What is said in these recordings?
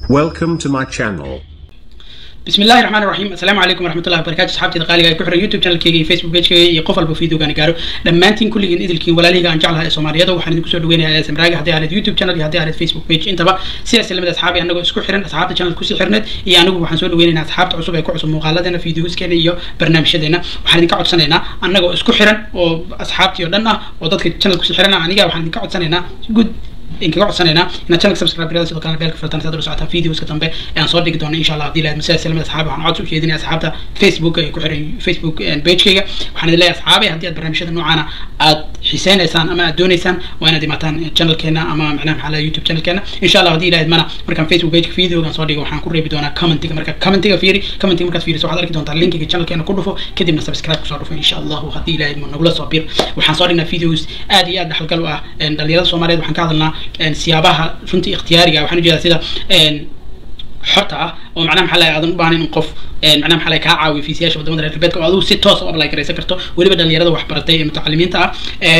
Welcome to my channel. بسم الله الرحمن الرحيم السلام عليكم ورحمه الله وبركاته اصحابتي القاليه ay ku xiran youtube channelkayga iyo facebook pagekayga iyo qof walba videogan gaaro dhammaantiin kulligiin idilkiin walaalihayga aan jeclahay ee soomaaliyada waxaan idinku soo dhaweynayaa smraaga haddii ahayd youtube channel iyo haddii ahayd facebook page intaba sidaas lamid asxaabi anagoo isku xiran asxaabta channel kusii xirneed iyo anigu waxaan soo dhaweynaynaa asxaabta cusub ee ku cusub muuqaaladeena videoskeena iyo barnaamijyadeena waxaan idinka codsanaynaa anagoo isku xiran oo asxaabtii oo dhan ah oo dadka channel kusii xiran ah aniga waxaan idinka codsanaynaa good inkaga codsanaynaa inaad channel subscribe garada sidoo kale beelka furtaan saad ula socotaan videoska dambe ee aan soo dhigi doono insha allah haddii lahayd masalas lamid asxaabi waxaan codsi u jeedinaya asxaabta facebook ee ku xiran facebook pagekayga waxaan idin leeyahay asxaabi haddii aad barnaamijyada noocaana aad xiseynaysaan ama aad dooneysaan waa inaad imaataan channelkeena ama macnaha maxaa laha youtube channelkeena insha allah haddii lahayd mana markaan facebook pageka videogan soo dhigo waxaan ku reebi doonaa commentiga marka commentiga fiiri commentiga markaad fiiriso waxaad arki doontaa linkiga channelkeena ku dhufo kadibna subscribe kusoo dhufo insha allahu haddii lahayd ma nagula soo bir waxaan soo dhignaa videos aad iyo aad dhaxalgal u ah dhalinyarada soomaaliyeed waxaan ka hadalnaa siyaabaha runtii ikhtiyaariga waxaan ujeedaa sida xorta ah oo macnaha maxaa lahay aadan u baahnayn in qof macnaha maxaa lahay kaa caawiyo fiisiyaasha wadamada reer galbeedka oo adigu si toos u apply garaysan karto weliba dhalinyarada waxbaratay ee mutacalimiinta ah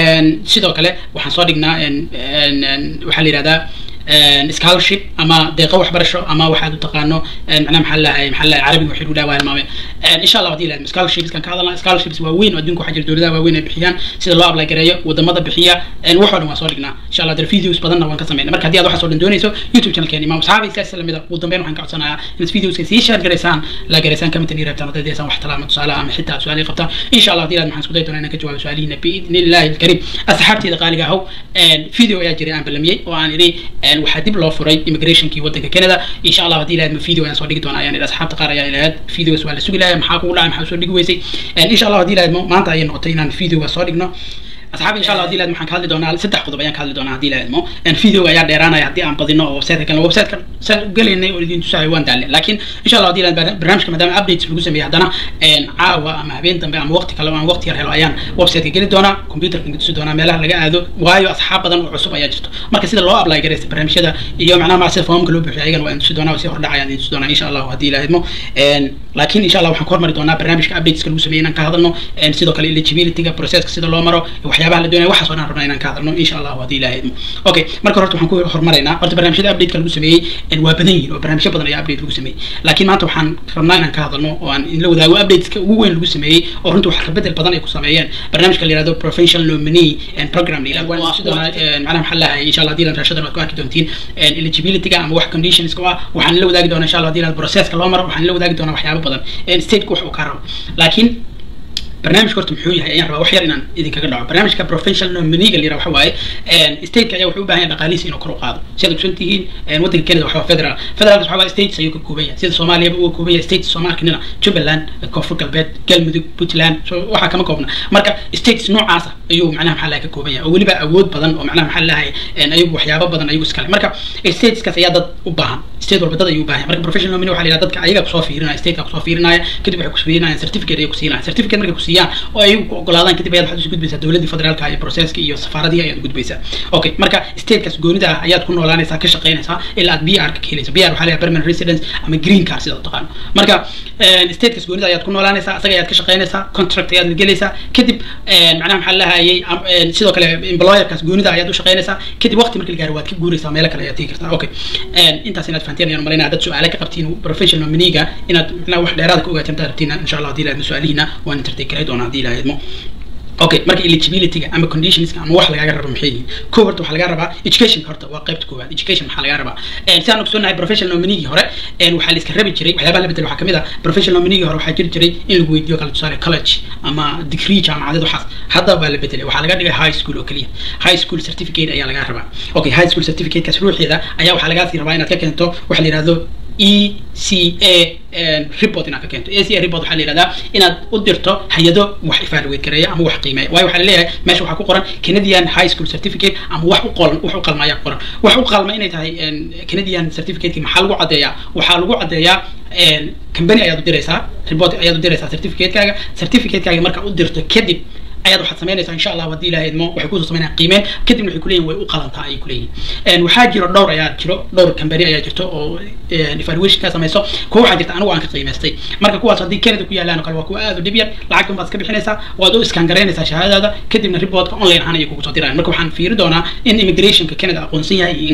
sidoo kale waxaan soo dhignaa waxaa la yihahdaa scholarship ama deeqo waxbarasho ama waxaad u taqaano macnaha maxaa lahay maxaa lahay carabiga waxay dhawa hilmaameen insha allah hadii lahayd scholarships kan ka hadalna scholarships waa weyn oo adduunka waxaa jira dowladaha waaweyn ay bixiyaan sida loo apply gareeyo wadamada bixiya wax oo dhan waan soo dhignaa insha allah dee videos badanna waan ka sameynaa marka haddii aad waxaas oo dhan doonayso youtube channelkeena imaam asxaabi sidaas lamida ugu dambeyn waxaan ka codsanayaa inaad videoska sii share garaysaan la garaysaan comment ii reebtaan haddaad deesaan wax talaama tusaale ama xitaa su-aal qabtaan insha allah hadii lahayd maxaan isku day doonaa inaan ka jawaabo su-aalihiina biidni illahi alkariim asxaabteeda qaaliga ahow video ayaa jiray aan ballamiyey oo aan idhi waxaa dib loo furay immigrationkii waddanka canada insha allah haddii lahayd ma video ayaan soo dhigi doonaa ayaan idhi asxaabta qaar ayaa ilahayd videos waa la sugi lahaa maxaa kugu dhacay maxaa soo dhigi weysay insha allah haddii lahayd maanta ayay noqotay inaan videoga soo dhigno asxaabi insha allah hadii lahayd waxaan ka hadli doonaa saddex qodob ayaan ka hadli doonaa haddii lahayd mo videoga ayaa dheeraanaya haddii aan badino oo websiteka kalena websiteka saan gelaynay oo idin tusayo waan daalle laakiin insha allah haddii lahayd barnaamijka maadaama updates lagu sameeyey haddana caawa ama habeen dambe ama waqti kale aan waqti yar helo ayaan websiteka geli doonaa computerka tusi doonaa meelaha laga aado waayo asxaab badan oo cusub ayaa jirto marka sida loo apply garaysta barnaamijyada iyo macnaha maa sida foomka loo buuxiyo ayagana waa tusi doonaa si hordhac ayaan idin tusi doonaa insha allah haddii lahayd mo laakiin insha allah waxaan ku hormari doonaa barnaamijka updateska lagu sameeyey inaan ka hadalno sidoo kale eligibilityga processka sida loo maro waxyaabaha la doonaya waxaas oo dhan rabnaa inaan ka hadalno insha allah haddii ilahay idmo okay marka horta waxaan ku hormaraynaa horta barnaamijyada updateka lagu sameeyey waa badan yihin oo barnaamijyo badan ayaa update lagu sameeyey laakiin maanta waxaan rabnaa inaan ka hadalno oo aan la wadaago updateska ugu weyn lagu sameeyey oo runtii wax kabedel badan ay ku sameeyeen barnaamijka la yihahdo professional nominee program la yihahdo waan sidoo macnaha maxaa lahay insha allah haddii lan raashadan waad ku arki doontiin eligibilityga ama wax conditionska ah waxaan la wadaagi doonaa insha allah haddii lan processka loo maro waxaan la wadaagi doonaa waxyaabo badan stateka wax uu ka rabo laakiin barnaamijka horta muxuu yahay ayaan rabaa wax yar inaan idinkaga dhaco barnaamijka professional nominiga la yiraha waxa waaye stateka ayaa wuxuu u baahan yahay dhaqaalihiisa inuu kor u qaado si aad ogsoon tihiin waddanka canada waxa waa federal federalkas waxa waaye states ayuu ka kooban yahay sida soomaaliyaba uu ka kooban yahay states soomaalkanina jubbaland koonfur galbeed galmudug puntland so waxaa kama koobna marka states noocaasa ayuu macnaha maxaa lahay ka kooban yahay oo weliba awood badan oo macnaha maxaa lahay ayagu waxyaabo badan ayagu iskale marka stateskaas ayaa dad u baahan state walba dad ayuu u baahan marka professional nomini waxa la yidhaha dadka ayaga kusoo fiirinaya stateka kusoo fiirinaya kadib waxay kufiirinayaan certificate ayay kusiinayaan certificate markay kusiiyaan oo ay ku ogolaadaan kadib ayaad waxaad isu gudbaysaa dowladdii federaalka iyo processka iyo safaaradii ayaad gudbaysaa okay marka statekaas goonida ah ayaad ku noolaanaysaa ka shaqaynaysaa ilaa aad b r ka helayso b r waxaa leeyahay permanent residence ama green card sida u taqaano marka statekaas goonida ayaad ku noolaanaysaa asaga ayaad ka shaqaynaysaa contract ayaad la gelaysaa kadib macnaha maxaa lahayay sidoo kale employerkaas goonida ayaad u shaqaynaysaa kadib waqti marka la gaaro waad ka guuraysaa meelo kale ayaad tegi kartaa okay intaas inaad fahanteen ayaan malaynaya dad su-aale ka qabtiin professional nominiga inaad macnaha wax dheeraada ka ogaatiin haddaad rabtiin insha allah hadii lahayd su-aalihiina waan intertake doonaa hadii lahayd mo okay marka eligibilityga ama conditionska ama wax lagaga rabo maxay yihiin ko horta waxaa laga rabaa education horta waa qaybta koowaad education maxaa laga rabaa si aan ogsoonahay professional nominigii hore waxaa la iska rabi jiray waxyaabaha la bedel waxaa kamid ah professional nominigii hore waxaa jiri jiray in lagu weydiiyo kala tusaale college ama degree jaamacadeed waxaas hadda waa la bedelay waxaa laga dhigay high school oo keliya high school certificate ayaa laga rabaa okay high school certificatekaas ruuxeeda ayaa waxaa lagaa sii rabaa inaad ka keento waxa la yihahdo e c a report inaad ka keento a c a report waxaa la yihahdaa inaad u dirto hay-ado wax evaluate gareeya ama wax qiimeeya waayo waxaa laleeyahay meesha waxaa ku qoran canadian high school certificate ama wax u qoran wax u qalma ayaa ku qoran wax u qalma inay tahay canadian certificateki maxaa lagu caddeeyaa waxaa lagu caddeeyaa company ayaad u diraysaa report ayaad u diraysaa certificate-kaaga certificate-kaaga markaa u dirto kadib ayaad waxaad samaynaysaa insha allah haddii ilaahay idmo waxay kusoo samaynayaan qiimeen kadibna waxay kuleeyihin way u qalantaa ayay kuleeyihin waxaa jiro dhowr ayaa jiro dhowr company ayaa jirto oo evaluation ka samayso kuwa waxaa jirta anigu aan ka qiimaystay marka kuwaas haddii canada ku yaalaan oo kale waa kuwa aad u dhib yar lacagtan baad iska bixinaysaa waad u iskaan garaynaysaa shahaadadaada kadibna reportka online ahaan ayay kugu soo dirayaan marka waxaan fiiri doonaa in immigrationka canada aqoonsan yahay iyo in kale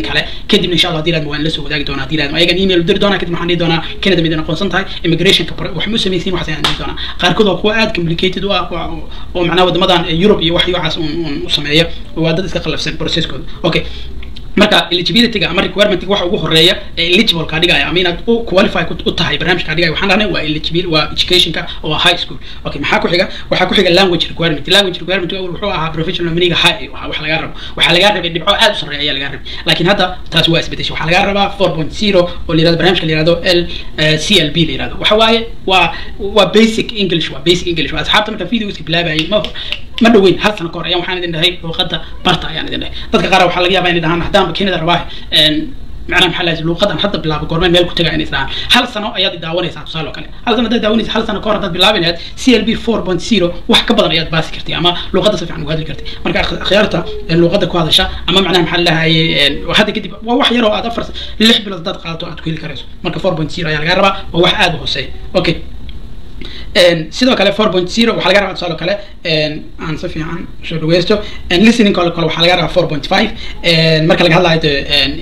kadibna insha allah hadii laadma waan la soo wadaagi doonaa hadii laadma ayagan email u diri doonaa kadib waxaan dhihi doonaa canada midin aqoonsan tahay immigrationka wax ma samaysiin waxaas ayaan dhihi doonaa qaarkood waa kuwa aad complicated u ah oo macnaha wadamadan europe iyo wax waxaas un u sameeya waa dad iska qalafsan processkooda okay marka eligibilityga ama requirementiga waxa ugu horeeya ee eligible ka dhigaya ama inaad u qualify u tahay barnaamijka dhigaya waxaan dhahnay waa eligible waa educationka oo high school okay maxaa ku xiga waxaa ku xiga language requirement language requirement wuxuu ahaa professional nominiga high wax laga rabo waxaa laga rabay dhibco aad u sarreeya ayaa laga rabay laakiin hadda taas waa isbedeshay waxaa laga rabaa four point zero oo la yirahdo barnaamijka la yirahdo l c l b la yirahdo waxa waaye waa waa basic english waa basic english waa asxaabta marka videoska bilaabayay ma ma dhoweyn hal sano ka hor ayaan waxaan idin dhahay luuqadda barta ayaan idin dhahay dadka qaar waxaa laga yaabaa inay dhahaan haddaan kenida rabaa macnaha maxaa lahayd luuqadan hadda bilaabo goormeen meel ku tagaa inay isdhahaan hal sano ayaad daawanaysaa tusaale oo kale hal sano haddaad daawanaysa hal sano ka hor haddaad bilaabi lahayd c l b four point zero wax ka badan ayaad baasi kartay ama luuqadda si fiican ugu hadli kartay marka akhyaarta luuqadda ku hadasha ama macnaha maxaa lahaye hadda kadib waa wax yaroo aad afar lix bilood haddaad qaadato aad ku heli karayso marka four point zero ayaa laga rabaa waa wax aad u hooseeya okay sidoo kale four point zero waxaa laga rabaa tusaale kale aan si fiican soo dhaweysto listening kale kale waxaa laga rabaa four point five marka laga hadlayo de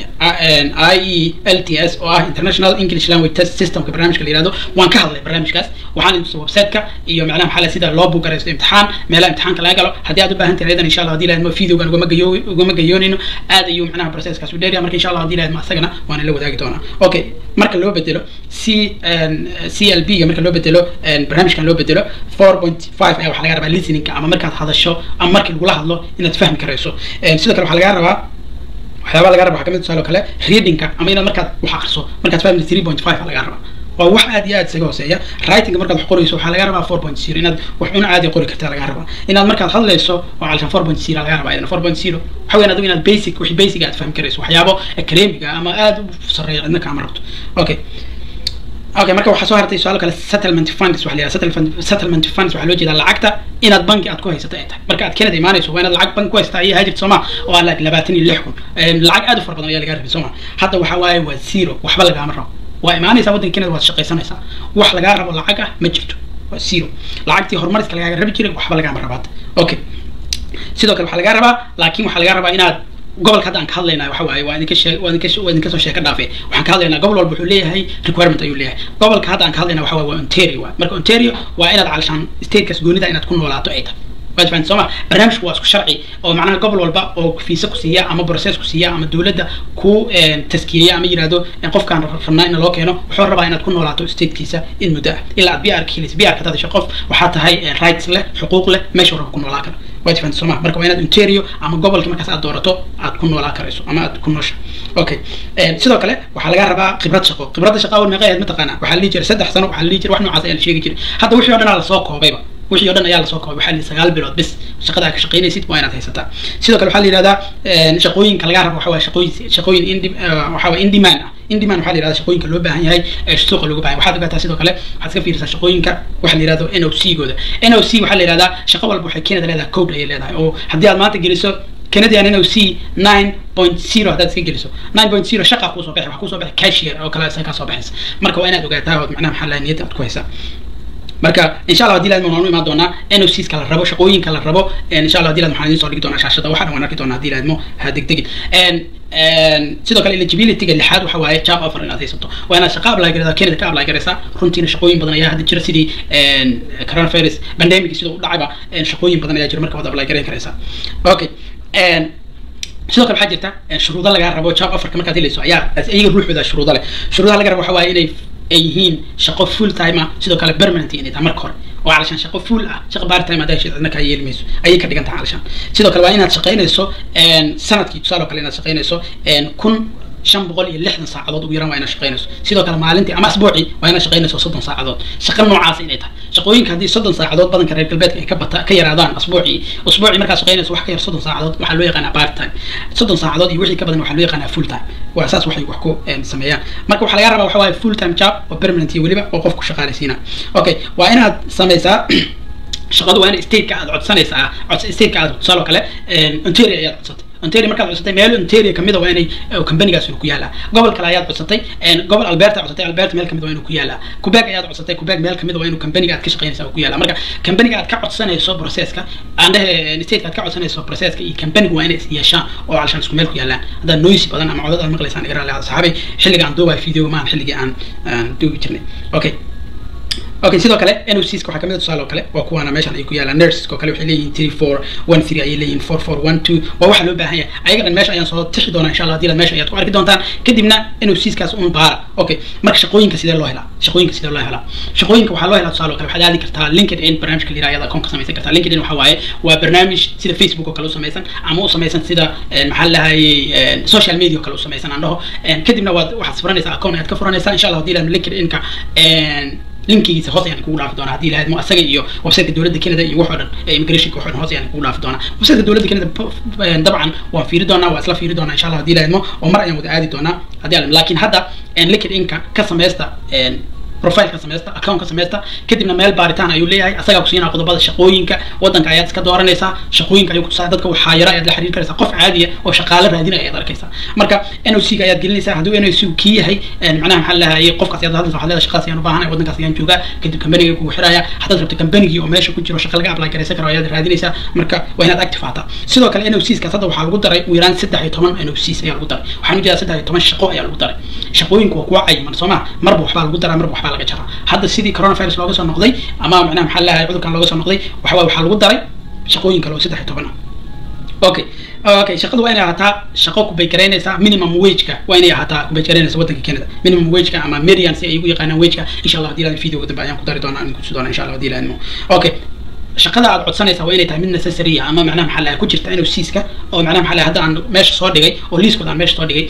i e l t s oo ah international english language test systemka barnaamijka la yihahdo waan ka hadlay barnaamijkaas waxaan idin websiteka iyo macnaha maxaa sida loo bugaraysto imtixaan meelaha imtixaanka laga galo haddii aad u baahan tahay idan insha allah hadii lahayd videogan ugama gayo ugama gayoonayno aad ayuu macnaha processkaas u dheerya marka insha allah hadii lahayd ma asagana waana la wadaagi doonaa okay marka loo bedelo c c l b ga marka loo bedelo barnaamijkan loo bedelo four point five ayaa waxaa laga rabaa listeningka ama markaad hadasho ama markii lagula hadlo inaad fahmi karayso sidoo kale waxaa laga rabaa waxyaabaa laga raba waxaa kamid tusaale kale readingka ama inaad markaad wax akriso markaad fahmi three point five laga rabaa waa wax aad iyo aad isaga hooseeya writing markaad wax qorayso waxaa laga rabaa four point zero inaad wax una caadi qori kartaa laga rabaa inaad markaad hadlayso oo calshan four point zero laga rabaa idan four point zero waxa weyn adigu inaad basic wixii basic aad fahmi karayso waxyaabo academiga ama aad u sarreeya cidna kaama rabto okay okay marka waxaa soo hartay su-aal kale settlement funds waxa la yidhaha settlement funds waxaa loo jeedaa lacagta inaad banki aad ku haysato ay tahay marka aad Canada imaanayso waa inaad lacag banki ku haysataa iyo hajirta Soomaa oo aan labaatan iyo lix kun lacag aad u fara badan ayaa laga rabay Soomaa hadda waxaa waaye waa zero waxba lagaama rabo waa imaanaysaa waddanka Canada waad shaqaysanaysaa wax lagaa rabo lacag ah ma jirto waa zero lacagtii horumariska lagaaga rabi jiray waxba lagaama rabaad okay sidoo kale waxaa lagaa rabaa laakiin waxaa lagaa rabaa inaad gobolka hadda aan ka hadlaynaa waxa waaye waa idinka shee waa idinka waa idinka soo sheeka dhaafay waxaan ka hadlaynaa gobol walba wuxuu leeyahay requirement ayuu leeyahay gobolka hadda aan ka hadlaynaa waxa waaye waa ontario waa marka ontario waa inaad calishaan statekaas goonida inaad ku noolaato ay tahay waad fahanti sooma barnaamijku waa isku sharci oo macnaha gobol walba oo fiisa ku siiya ama process ku siiya ama dowladda ku taskiyeya ama yirahdo qofkaan rabnaa in loo keeno wuxuu rabaa inaad ku noolaato statekiisa in muddo ah ilaa aad br ka helaysa br ka dadasho qof waxaa tahay rights leh xuquuq leh meesha raba ku noolaa kara waad fahanti sooma marka waa inaad ontario ama gobolka markaas aad doorato aad ku noolaa karayso ama aad ku noosha okay sidoo kale waxaa laga rabaa khibrad shaqo khibradda shaqo awal meeqa ahayd mataqaanaa waxaa la dhihi jiray saddex sano waxaa la dhihi jiray wax noocaas ayaa la sheegi jiray hadda wixii o dhan aa lasoo koobayba wixii o dhan ayaa lasoo koobay waxaa la sagaal bilood bis shaqada ka shaqaynaysid waa inaad haysataa sidoo kale waxaa la yihahdaa shaqooyinka laga rabo waxa waa shaqooyin shaqooyin indi waxa waa in demand ah in demand waxaa la yihahdaa shaqooyinka loo baahan yahay ee suuqa looga baahan waxaad ogaataa sidoo kale waxaad iska fiirisaa shaqooyinka waxa la yihahdo n o c gooda n o c waxaa la yihahdaa shaqo walba waxay Canada leedahay code ayay leedahay oo haddii aad maanta geliso Canadian NOC 9.0 haddaad iska geliso 9.0 shaqa kusoo bixi wax kusoo bixi cashier oo kale isaga kasoo baxaysa marka waa inaad ogaataa oo macnaha maxaa la niyadda aad ku haysaa marka insha allah hadii laadmo waan u imaan doonaa NOCs ka la rabo shaqooyinka la rabo insha allah hadii laadmo waxaan idiin soo dhigi doonaa shaashada waxaan waan arki doonaa hadii laadmo ha degdegin sidoo kale eligibility-ga lixaad waxa waaye job offer inaad haysato waa inaad shaqa apply garaysaa Canada ka apply garaysaa runtiina shaqooyin badan ayaa hadda jira sidii coronavirus pandemic sidoo u dhacayba shaqooyin badan ayaa jira marka waad apply garayn karaysaa okay sidoo kale waxaa jirta shuruudo lagaa rabo job offerka markaad helayso ayaa iyaga ruuxooda shuruudo leh shuruudaha laga rabo waxa waaye inay ay yihiin shaqo full time ah sidoo kale permanent inay tahay marka hore oo calashaan shaqo full ah shaqo part time haddaa heshid cidna kaa yeeli mayso ayay ka dhigan tahay calashaan sidoo kale waa inaad shaqaynayso sanadkii tusaale oo kale inaad shaqaynayso kun shan boqol iyo lixdan saacadood ugu yaraan waa inaad shaqaynayso sidoo kale maalintii ama asbuucii waa inaad shaqaynayso soddon saacadood shaqo noocaas inay tahay shaqooyinka haddii soddon saacadood badanka reer galbeedka ay ka bata ka yaraadaan asbuucii usbuucii markaad shaqaynayso wax ka yar soddon saacadood waxaa loo yaqaanaa part time soddon saacadood iyo wixii ka badan waxaa loo yaqaanaa full time waa saas waxay wax ku sameeyaan marka waxaa laga rabaa waxa waaye full time job oo permanent iyo weliba oo qofku shaqaalaysiina okay waa inaad samaysaa shaqadu waa in stateka aad codsanaysaa stateka aad tusaale oo kale ontario ayaad codsatay ontario markaad codsatay meel ontario kamid a waa inay companigaas ku yaalaa gobol kale ayaad codsatay gobol alberta codsatay alberta meel kamid waa inuu ku yaalaa quebec ayaad codsatay quebec meel kamid waa inuu companiga aad ka shaqeynaysa ku yaalaa marka companiga aad ka codsanayso processka aan dhehe stateka aad ka codsanayso processka iyo companiga waa inay is yeeshaan oo alshan isku meel ku yaalaan haddaad noisy badan ama codad aad maqlaysaan iga raalli saxaabay xilliga aan duubay video maan xilligii aan duubi jirnay okay okay sidoo kale NOCs waxaa kamid ah tusaale oo kale waa kuwaana meeshan ay ku yaalaan nurses oo kale waxay leeyihiin three four one three ayay leeyihiin four four one two waa waxa loo baahan yahay ayaga dhan meesha ayaan soo tixi doonaa insha allah hadii meesha ayaad ku arki doontaan kadibna NOCs kaas un baara okay marka shaqooyinka sidee loo helaa shaqooyinka sidee loo helaa shaqooyinka waxaa loo helaa tusaale oo kale waxaad aadi kartaa linkedin barnaamijka la yiraahdo account ka samaysan kartaa linkedin waxa waaye waa barnaamij sida facebook oo kale u samaysan ama u samaysan sida maxaa la lahayay social media oo kale u samaysan aan dhaho kadibna waad waxaad furanaysaa account ayaad ka furanaysaa insha allah hadii linkedin-ka linkigiisa hoos ayaan kugu dhaafi doonaa haddii lahayd mo asaga iyo websiteka dowladda canada iyo wax oo dhan immigrationka wax oo dhan hoos ayaan kugu dhaafi doonaa websiteka dowladda canada dabcan waan fiiri doonaa waa isla fiiri doonaa insha allah haddii lahayd mo oo mar ayaan wada aadi doonaa haddii alam laakiin hadda linkedin-ka ka samaysta profile ka samaysta account ka samaysta kadibna meel baaritaan ayuu leeyahay asagaa ku siinaa qodobada shaqooyinka wadanka ayaad iska dooranaysaa shaqooyinka ayuu kutusaa dadka waxaa yara ayaad la xiriir karaysaa qof caadiya oo shaqaale raadinaya ayaad arkaysaa marka NOC ga ayaad gelinaysaa hadduu NOC kii yahay macnaha maxaa lahayay qofkaas ayaad hadlaysa waxaad leedahay shaqaas ayaan u baahanahay wadankaas ayaan joogaa kadib companiga kugu xiraya haddaad rabto companigii oo meesha ku jiro shaqa laga apply garaysan karo ayaad raadinaysaa marka waa inaad active haataa sidoo kale NOCs kaas hadda waxaa lagu daray ugu yaraan saddex iyo toban NOCs ayaa lagu daray waxaan ujeedaa saddex iyo toban shaqo ayaa lagu daray shaqooyinku waa kuwa cayiman soo ma marba waxbaa lagu daraa marba waxbaa laga jaraa hadda sidii coronavirus looga soo noqday ama macnaha maxaa lahay cudurkan looga soo noqday waxa waxaa lagu daray shaqooyin kale oo saddex iyo toban ah okay okay shaqadu waa inay ahaataa shaqo kubaygareynaysa minimum wageka waa inay ahaataa kubaygareynaysa wadanka canada minimum wageka ama median si ay ugu yaqaanaan wageka insha allah hadii lahayd videoga dambe ayaan ku dari doonaa aan kutusi doonaa insha allah hadii lahayd okay shaqada aad codsanaysaa waa inay tahay mid necessary ama macnaha maxaa lahay ku jirta inuu siiska oo macnaha maxaa lahay hadda aan meesha soo dhigay oo liiskooda aan meesha soo dhigay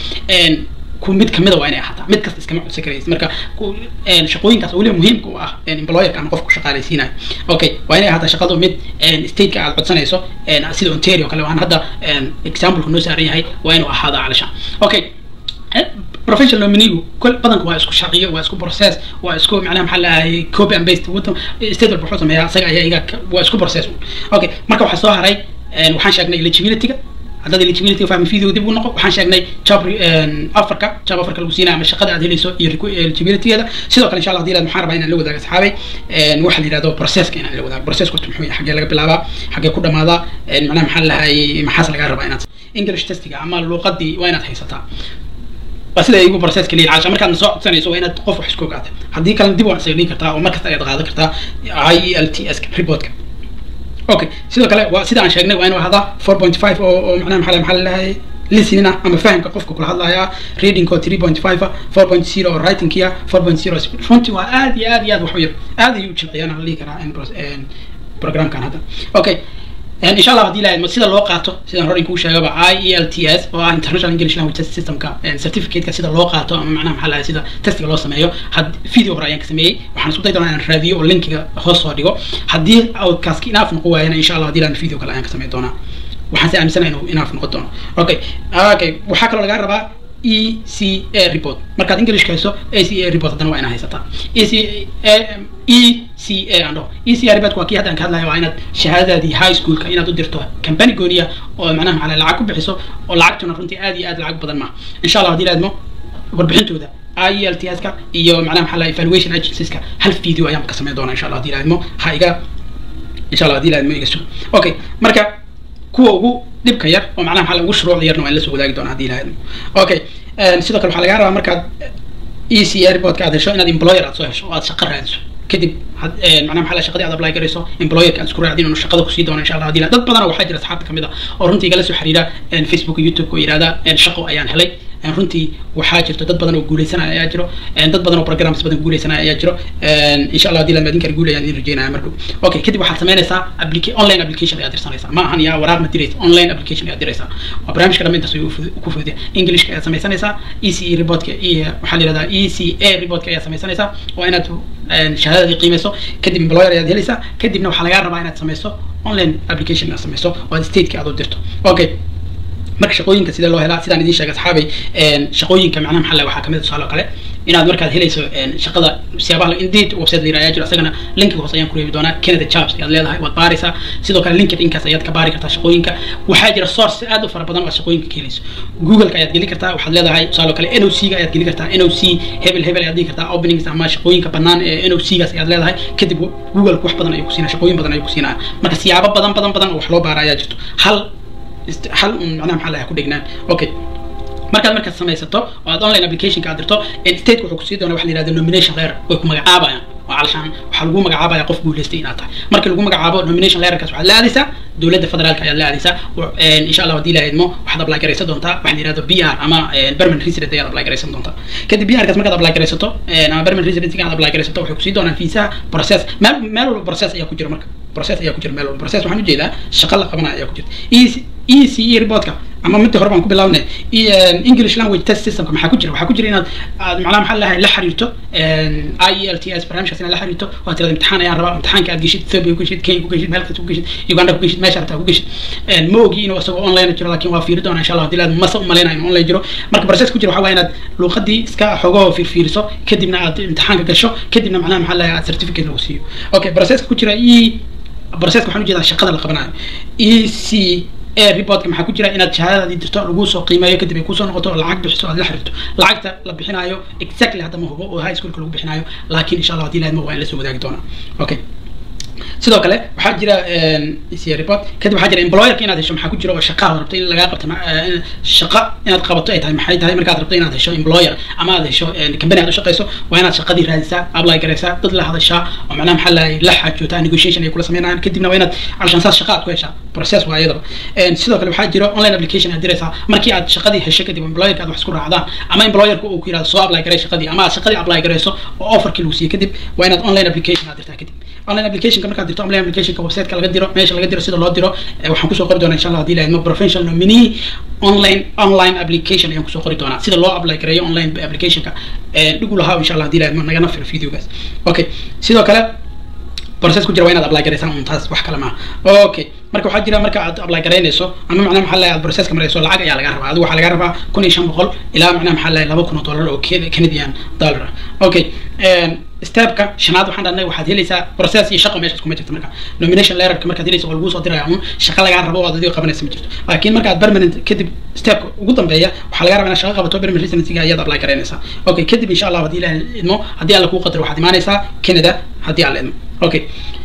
mid kamida waa inay ahaataa mid kasta iskama codsan karaysa marka shaqooyinkaas weliba muhiimka u ah employerka ama qofku shaqaalaysiinayo okay waa inay ahaataa shaqadu mid stateka aad codsanayso sida ontario kale waan hadda exampleka noo saaran yahay waa inuu ahaada calisha okay professional nominigu kol badanku waa isku sharciyo waa isku process waa isku macnaha maxaa lahay copy and paste wadan state walba wuxuu sameeyaa isaga ayaa iga waa isku process okay marka waxaa soo haray waxaan sheegnay eligibilityga haddaad eligibility fahmi video dib u noqo waxaan sheegnay job afarka job afarka lagu siinaya ama shaqada aad helayso iyo eligibilitygeeda sidoo kale insha allah hadii maxaan rabaa inaan la wadaago asxaabay waxa la yidhahdo processka inaan la wadaago processku muxuu yahay xaggee laga bilaabaa xaggee ku dhamaadaa macnaha maxaa lahay maxaas lagaa rabaa inaad english testiga ama luuqadii waa inaad haysataa waa sida igu processka leeyahay casha markaad soo codsanayso waa inaad qof wax isku ogaata haddii kalena dib waan isaga dhigi kartaa oo markasta ayaad qaadan kartaa i e l t s reportka okay sidoo kale waa sida aan sheegnay waa inuu ahaadaa four point five oo oo macnaha maxaa maxaa lalahay listening ah ama fahamka qofka kula hadlaya reading oo three point five four point zero oo writing kia four point zero runtii waa aad iyo aad iyo aad wax u yar aad ayuu u jilciyaan aan la dhihi karaa programkan hadda okay ان شاء الله هدي لا سيدا لو قاتو سيدا هورين كو شيغا اي اي ال تي اس او انترناشونال انجلش لانجويج تيست سيستم كا سيرتيفيكيت كا سيدا لو قاتو اما معناها maxaa lahayd sida testiga loo sameeyo had video hore ayaan ka sameeyey waxaan isku day doonaa inaan raadiyo oo linkiga hoos soo dhigo haddii outcast inaaf noqon waayana insha allah hadii laan video kale ayaan ka sameey doonaa waxaan si aaminsanahay inuu inaaf noqon doono okay okay waxaa kaloo lagaa rabaa e c a report markaad english hayso a c a report haddana waa inaad haysataa e c a e c a aan dhaho e c a report waa kii hadda aan ka hadlayo waa inaad shahaadadaadii high schoolka inaad u dirto company gooniya oo macnaha maxaa lacag ku bixiso oo lacagtuna runtii aad iyo aad lacag badan maaha insha allah hadii laadmo warbixintooda i l t s ka iyo macnaha maxaa lahay evaluation agencies-ka hal video ayaan ka sameyn doonaa insha allah hadii laadmo ha iga insha allah hadii laadmo iga sugo okay marka kuwa ugu dhibka yar oo macnaha maxaa ugu shuruucda yarna waa in la soo wadaagi doona hadii lahayd okay sidoo kale waxaa lagaa rabaa markaad e c a reportka aad hesho inaad employer aad soo hesho oo aad shaqo raadiso kadib macnaha maxaa la shaqadii aad apply garayso employerka aad isku raacdin inuu shaqada kusii doono insha allah hadii dad badan waxaa jira asxaabta kamid ah oo runtii igala soo xiriira facebook youtube oo yidhahda shaqo ayaan helay runtii waxaa jirto dad badan oo guuleysanaya ayaa jiro dad badan oo programs badan guuleysanaya ayaa jiro insha allah hadii lamadin kara guulayaan idin rajeynaya marka okay kadib waxaad samaynaysaa applica online application ayaad dirsanaysaa ma ahan yaa waraaq ma diraysa online application ayaad diraysaa waa barnaamijka dhamma intaas ku fududiya englishka ayaad samaysanaysaa e c e reportka iyo waxaa la yihahdaa e c a reportka ayaad samaysanaysaa waa inaad shahaadadii qiimeyso kadib employer ayaad helaysaa kadibna waxaa lagaa rabaa inaad samayso online application inaad samayso oo aad stateka aad u dirto okay marka shaqooyinka sidee loo helaa sidaan idiin sheegay asxaabay shaqooyinka macnaha maxaa waxaa kamid tusaale oo kale inaad markaad helayso shaqada siyaabaha indeed website la ayaa jiro asagana linkiga hoose ayaan ku reebi doonaa canada jobs ayaad leedahay waad baaraysaa sidoo kale linkedinkaas ayaad ka baari kartaa shaqooyinka waxaa jira source aad u fara badan oo aad shaqooyinka ka helayso googleka ayaad geli kartaa waxaad leedahay tusaale kale noc ga ayaad geli kartaa noc hebel hebel ayaad dhigi kartaa openings ama shaqooyinka bannaan ee noc gaas ayaad leedahay kadib google wax badan ayuu ku siinaa shaqooyin badan ayuu ku siinaa marka siyaabo badan badan badan oo wax loo baara ayaa jirto hal hal un macnaha maxaa lahaa ku dhegnaan okay markaad markaad samaysato oo aad online applicationka aad dirto state wuxuu kusii doonaa waxa la yihahdo nomination letter way ku magacaabayaan oo calashaan waxaa lagu magacaabaya qof guuleystay inaad tahay markii lagu magacaabo nomination letterkaas waxaad la aadaysaa dowladda federaalka ayaad la aadaysaa insha allah haddii la idmo waxaad apply garaysan doontaa waxa la yihahdo b r ama permanent resident ayaad apply garaysan doontaa kadib b r kaas markaad apply garaysato ama permanent resident aad apply garaysato waxay kusii doonaan fiisaha process meel meel walba process ayaa ku jira marka process ayaa ku jira meel walba process waxaan ujeedaa shaqa la qabanaya ayaa ku jirta e c e reportka ama midda hore baan ku bilaabnay english language test systemka maxaa ku jira waxaa ku jira inaad aad macnaha maxaa lahay la xiriirto i e l t s barnaamijkaas inaad la xiriirto waa tirada imtixaan ayaan rabaa imtixaanka aad geshid ethiopia ku geshid kenya ku geshid meel kasta ku geshid uganda ku geshid meesha rabtaa ku geshid ma ogi inuu isagoo online jiro laakiin waa fiiri doonaa insha allah hadii laad mase umaleynayo inuu online jiro marka process ku jira waxaa waaya inaad luuqadii iska xogoo fiirfiiriso kadibna aad imtixaanka gasho kadibna macnaha maxaa lahay aad certificate lagu siiyo okay processka ku jira e processka waxaan ujeedaa shaqada la qabanayo e c ee reportka maxaa ku jira inaad shahaadadaadii dirto lagu soo qiimeeyo kadib ay kusoo noqoto oo lacag bixiso aad la xiriirto lacagta la bixinayo exactly hadda ma hubo oo high schoolka lagu bixinayo laakiin insha allah hadii laadmo waa in la soo wadaagi doonaa okay sidoo kale waxaa jira report kadib waxaa jira employerka inaad hesho maxaa ku jira oo shaqaa rabto in lagaa qabto shaqa inaad qabato ay tahay maxay tahay markaad rabto inaad hesho employer ama aad hesho company aad u shaqayso waa inaad shaqadii raadisaa apply garaysaa dad la hadashaa oo macnaha maxaa lahay la xaajootaa negotiation ay kula sameynayaan kadibna waa inaad calashaan saas shaqa aad ku heshaa process waa iyadaba sidoo kale waxaa jira online application aad diraysaa markii aad shaqadii hesho kadib employerka aad wax isku raacdaan ama employerka uu ku yirahdo soo apply garay shaqadii ama aad shaqadii apply garayso oo offerkii lagu siiyo kadib waa inaad online application aad dirtaa kadib online applicationka markaad dirto online applicationka websiteka laga diro meesha laga diro sida loo diro waxaan kusoo qori doonaa insha allah hadii laadmo professional nominee online online application ayaan kusoo qori doonaa sida loo apply gareeyo online applicationka dhigu lahaa insha allah hadii laadmo nagana firo videogaas okay sidoo kale process ku jira waa inaad apply garaysaan un taas wax kale maaha okay marka waxaa jira marka aad apply garaynayso ama macnaha maxaa lahay aad processka marayso lacag ayaa laga rabaa adigu waxaa laga rabaa kun iyo shan boqol ilaa macnaha maxaa lahay laba kun oo dollar oo canadian dollar okay stepka shanaad waxaan dhahnay waxaad helaysaa process iyo shaqo meeshaas kuma jirto marka nomination letterka markaad helayso waa laguu soo diraya un shaqa lagaa rabo oo aad adigo qabanaysa ma jirto laakiin marka aad permanent kadib stepka ugu dambeeya waxaa laga rabaa inaad shaqa qabato permanent residencyga ayaad apply garaynaysaa okay kadib insha allah haddii ilaah idmo haddii alla kuu qadaro waxaad imaanaysaa canada haddii alla idmo okay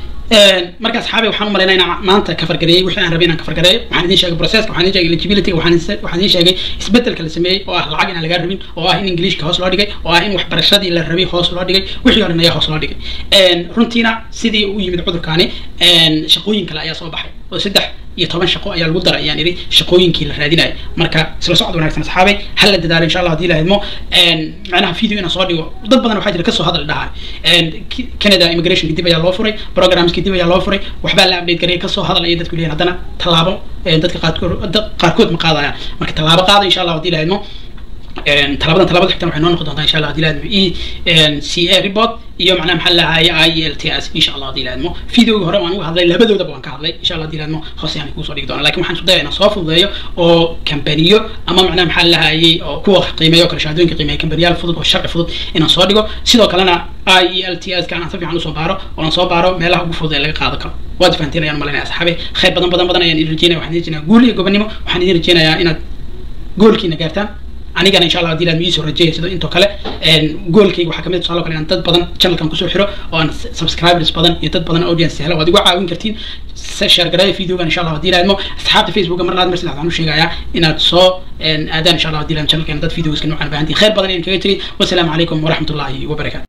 marka asxaabi waxaan u malaynaa inaan maanta ka fargareeyey wixii aan rabay inaan ka fargareeyo waxaan idin sheegay processka waxaan idin sheegay eligibility waxaan waxaan idin sheegay isbedelka la sameeyey oo ah lacag inaan lagaa rabin oo ah in englishka hoos loo dhigay oo ah in waxbarashadii la rabay hoos loo dhigay wixii oo dhan ayaa hoos loo dhigay runtiina sidii u yimid cudurkaani shaqooyin kale ayaa soo baxay oo saddex iyo toban shaqo ayaa lagu daray ayaan idhi shaqooyinkii la raadinayo marka isla socod wanaagsan asxaabay hal la dadaalo insha allah hadii la idmo macnaha video inaan soo dhigo dad badan waxaa jira kasoo hadal dhahay canada immigrationka dib ayaa loo furay programska dib ayaa loo furay waxbaa la update gareey kasoo hadal ayay dadku leeyihin haddana tallaabo dadka qaarkood qaarkood ma qaadayaan marka tallaabo qaada insha allah hadii la idmo talabadan talabada xigtan waxay noo noqon doontaa insha allah hadii la idmo e c a report iyo macnaha maxaa lahaye i l t s insha allah hadii la idmo videogi hore waan uga hadlay labadoodaba waan ka hadlay insha allah hadii la idmo hoose aan kuusoo dhigi doona lakin waxaan isku daya inaan soo fududeeyo oo kambaniyo ama macnaha maxaa lahayey oo kuwa qiimeeyo kale shahaadooyinka qiimeeya kambaniyaal fudud oo sharci fudud inaan soo dhigo sidoo kalena i e l t s ka aan si fiican usoo baaro oo aan soo baaro meelaha ugu fudud ee laga qaado karo waad fahanteen ayaan malanaya asxaabe khayr badan badan badan ayaan idin rajeynaya waxaan idin rajeynayaa guul iyo gobonimo waxaan idin rajeynayaa inaad goolkiina gaartaan anigana insha allah hadii laad miisoo rajeeya sida intoo kale goolkayga waxaa kamid tusaalo kale inaan dad badan channelkan kusoo xiro oo aan subscribers badan iyo dad badan audience helo waad igu caawin kartiin share gareeya videogan insha allah hadii laadmo asxaabta facebooka mar laad mar saddex waxaan u sheegayaa inaad soo aadaan insha allah hadii laad channelkeena dad videoska noocan baahantiin khayr badan idin kaga tegay wasalaamu calaykum waraxmatullahi wabarakatu